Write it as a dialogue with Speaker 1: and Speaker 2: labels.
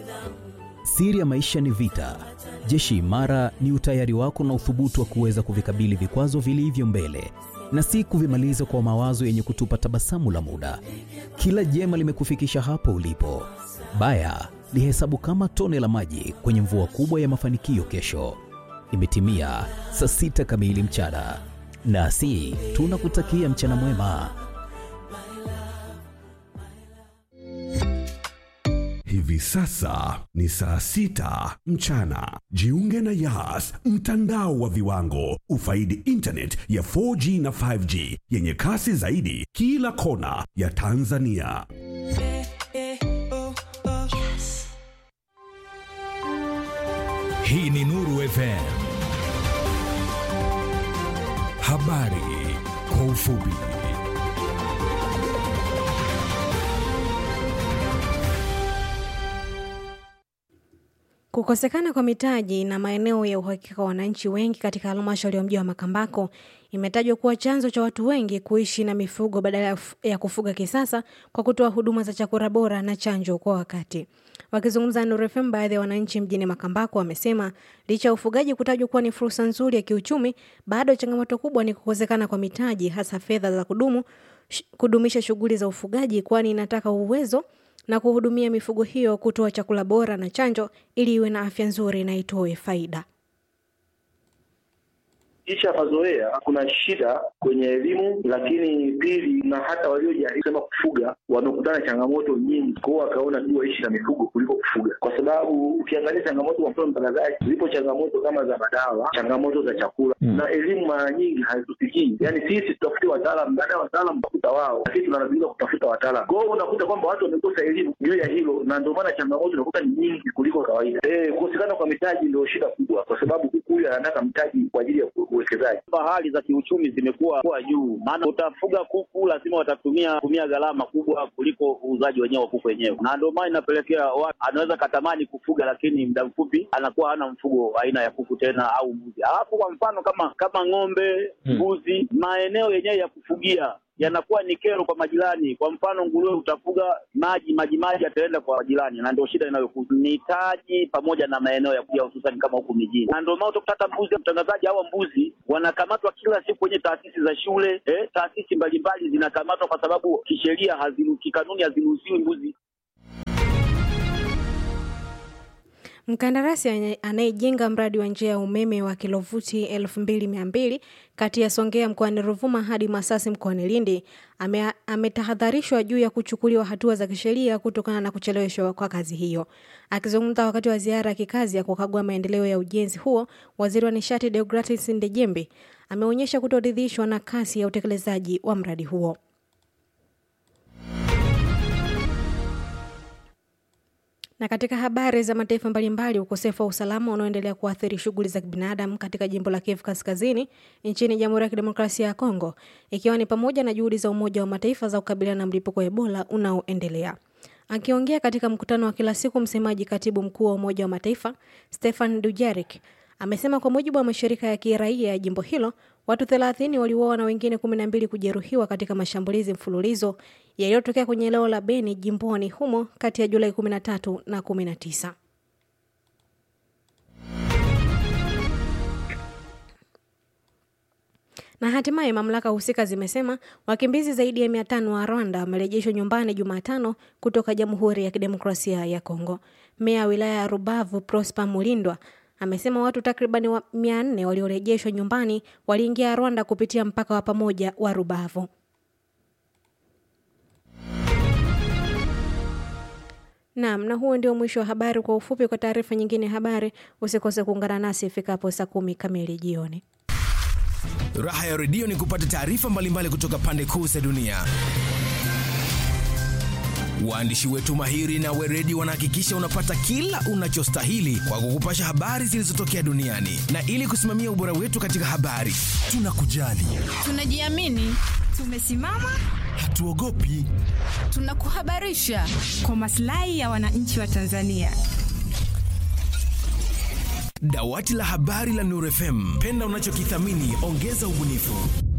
Speaker 1: Siri ya maisha ni vita. Jeshi imara ni utayari wako na uthubutu wa kuweza kuvikabili vikwazo vilivyo mbele na si kuvimaliza kwa mawazo yenye kutupa tabasamu la muda. Kila jema limekufikisha hapo ulipo. Baya lihesabu kama tone la maji kwenye mvua kubwa ya mafanikio kesho. Imetimia saa sita kamili mchana, nasi tunakutakia mchana mwema.
Speaker 2: Hivi sasa ni saa sita mchana. Jiunge na Yas, mtandao wa viwango. Ufaidi internet ya 4G na 5G yenye kasi zaidi kila kona ya Tanzania.
Speaker 3: Hii ni Nuru FM. Habari kwa ufupi.
Speaker 4: Kukosekana kwa mitaji na maeneo ya uhakika kwa wananchi wengi katika halmashauri ya mji wa Makambako imetajwa kuwa chanzo cha watu wengi kuishi na mifugo badala ya kufuga kisasa kwa kutoa huduma za chakula bora na chanjo kwa wakati. Wakizungumza na Nuru FM, baadhi ya wananchi mjini Makambako wamesema licha ya ufugaji kutajwa kuwa ni fursa nzuri ya kiuchumi, bado changamoto kubwa ni kukosekana kwa mitaji, hasa fedha za kudumu kudumisha shughuli za ufugaji, kwani inataka uwezo na kuhudumia mifugo hiyo, kutoa chakula bora na chanjo ili iwe na afya nzuri na itoe faida.
Speaker 5: Kisha mazoea, kuna shida kwenye elimu, lakini pili, na hata waliojaribu sema kufuga wamekutana changamoto nyingi, kwao wakaona tu waishi na mifugo kuliko kufuga, kwa sababu ukiangalia changamoto, kwa mfano mtangazaji, zipo changamoto kama za madawa, changamoto za chakula mm. na elimu mara nyingi hazitufikii. Yani sisi tutafute wataalam, baada ya wataalam tafuta wao, lakini tunalazimika kutafuta wataalam. Kwa hiyo unakuta kwamba watu wamekosa elimu juu ya hilo, na ndio maana changamoto unakuta ni nyingi kuliko kawaida. Eh, kukosekana kwa mitaji ndio shida kubwa, kwa sababu kuku huyu anataka mtaji kwa ajili ya uwekezaji.
Speaker 6: Hali za kiuchumi zimekuwa kuwa juu, maana utafuga kuku lazima watatumia tumia gharama kubwa kuliko uuzaji wenyewe wa kuku wenyewe, na ndio maana inapelekea watu anaweza katamani kufuga, lakini muda mfupi anakuwa hana mfugo aina ya kuku tena au mbuzi. Alafu kwa mfano kama kama ng'ombe, mbuzi hmm, maeneo yenyewe ya kufugia yanakuwa ni kero kwa majirani. Kwa mfano nguruwe, utafuga maji maji maji yataenda kwa majirani, na ndio shida inayokuja mitaji pamoja na maeneo ya kuja, hususani kama huku mijini, na ndio maana utakuta hata mbuzi, mtangazaji, hawa mbuzi wanakamatwa kila siku kwenye taasisi za shule eh, taasisi mbalimbali zinakamatwa kwa sababu kisheria, kikanuni haziruhusiwi mbuzi
Speaker 4: Mkandarasi anayejenga mradi wa njia ya umeme wa kilovuti 2200 kati ya Songea mkoani Ruvuma hadi Masasi mkoani Lindi ametahadharishwa ame juu ya kuchukuliwa hatua za kisheria kutokana na kucheleweshwa kwa kazi hiyo. Akizungumza wakati wa ziara ya kikazi ya kukagua maendeleo ya ujenzi huo, waziri wa nishati Deogratis Ndejembe ameonyesha kutoridhishwa na kasi ya utekelezaji wa mradi huo. Na katika habari za mataifa mbalimbali, ukosefu wa usalama unaoendelea kuathiri shughuli za kibinadamu katika jimbo la Kivu Kaskazini nchini Jamhuri ya Kidemokrasia ya Kongo, ikiwa ni pamoja na juhudi za Umoja wa Mataifa za kukabiliana na mlipuko wa Ebola unaoendelea. Akiongea katika mkutano wa kila siku, msemaji katibu mkuu wa Umoja wa Mataifa Stefan Dujarric amesema kwa mujibu wa mashirika ya kiraia ya jimbo hilo watu 30 waliuawa na wengine 12 kujeruhiwa katika mashambulizi mfululizo yaliyotokea kwenye eneo la Beni jimboni humo kati ya Julai 13 na 19. Na hatimaye mamlaka husika zimesema wakimbizi zaidi ya 500 wa Rwanda wamerejeshwa nyumbani Jumatano kutoka Jamhuri ya Kidemokrasia ya Kongo. Meya wa wilaya ya Rubavu Prosper Mulindwa amesema watu takribani wa 400 waliorejeshwa nyumbani waliingia Rwanda kupitia mpaka wa pamoja wa Rubavu. Naam, na huo ndio mwisho wa habari kwa ufupi. Kwa taarifa nyingine ya habari, usikose kuungana nasi ifikapo saa kumi kamili jioni.
Speaker 3: Raha ya redio ni kupata taarifa mbalimbali kutoka pande kuu za dunia. Waandishi wetu mahiri na weredi wanahakikisha unapata kila unachostahili kwa kukupasha habari zilizotokea duniani, na ili kusimamia ubora wetu katika habari, tunakujali,
Speaker 7: tunajiamini, tumesimama,
Speaker 3: hatuogopi,
Speaker 7: tunakuhabarisha kwa maslahi ya wananchi wa Tanzania.
Speaker 3: Dawati la habari la Nuru FM, penda unachokithamini, ongeza ubunifu.